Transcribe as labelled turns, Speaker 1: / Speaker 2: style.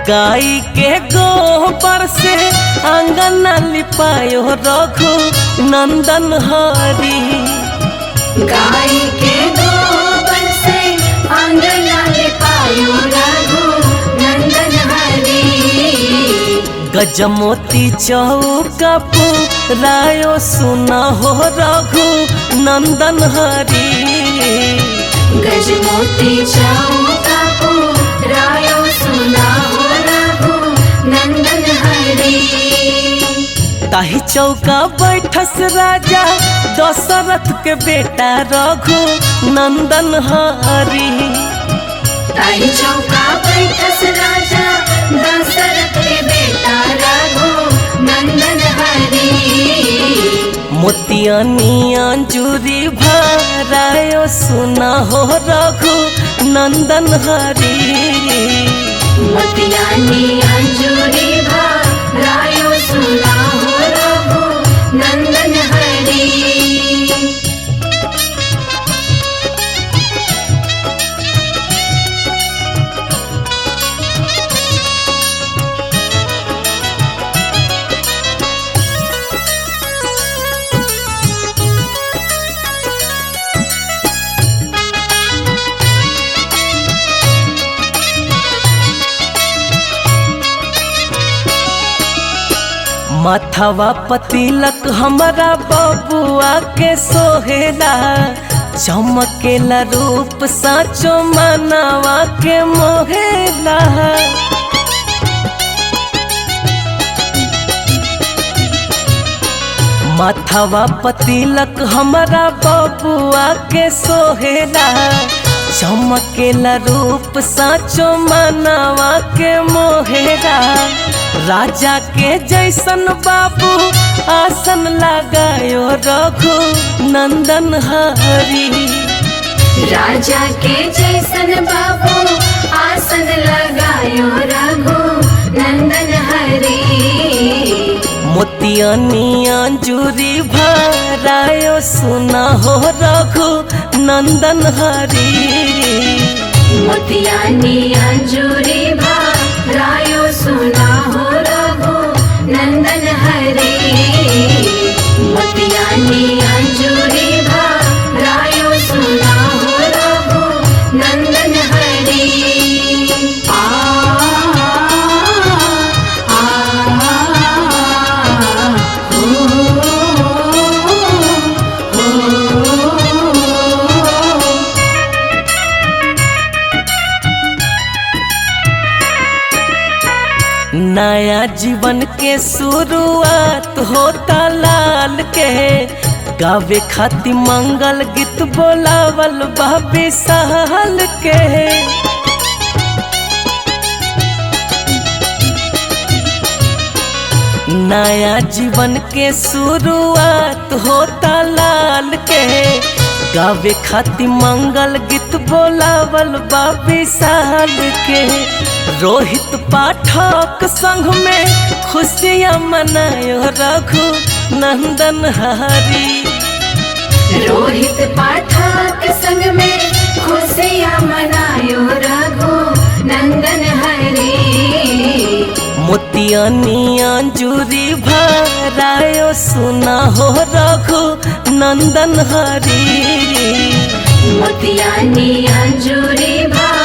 Speaker 1: गाय के गोबर से आंगन लिपायो रघु नंदन हरी
Speaker 2: गाय के गोबर से आंगन लिपायो रघु नंदन हरी
Speaker 1: गजमोती चौका रायो सुना हो रघु नंदन हरी
Speaker 2: गजमोती चौका को रायो सुना हो रघु नंदन हरी
Speaker 1: ताही चौका बैठस राजा दशरथ के बेटा रघु नंदन हरी
Speaker 2: ताई चौका बैठस राजा दशरथ के बेटा रघु नंदन हरी
Speaker 1: मोतियानी अंजूरी भरायो सुना हो रघु नंदन हरी
Speaker 2: मोतियानी अंजूरी भा रायो सुना हो रघु नंदन हरी
Speaker 1: माथवा पतिलक हमारा बबुआ के सोहेला चमकेला रूप साचो मनवा के मोहेला माथवा पतिलक हमारा बबुआ के सोहेला चमकेला रूप साचो मनवा के मोहेला राजा के जैसन बाबू आसन लगायो रघु नंदन हरी
Speaker 2: राजा के जैसन बाबू आसन लगायो रघु नंदन हरी
Speaker 1: मोतियानी अंजूरी भरायो सुना हो रघु नंदन हरी
Speaker 2: मोतियानी अंजूरी भा रायो सुना हो रघु नंदन हरी मोतियानी अंजूरी भा रायो सुना हो रघु नंदन हरी आ आ ओ, ओ,
Speaker 1: नया जीवन के शुरुआत होता लाल के गावे खातिर मंगल गीत बोलावल बाबे सहल के नया जीवन के शुरुआत होता लाल के गावे खातिर मंगल गीत बोलावल बाबी साल के रोहित पाठक संग में खुशियाँ मनायो रघु नंदन हरी
Speaker 2: रोहित पाठक संग में खुशियाँ मनायो रघु नंदन हरी
Speaker 1: मोतियानी अंजूरी भरायो सुना हो रघु नंदन हरी
Speaker 2: मोतियानी अंजूरी भा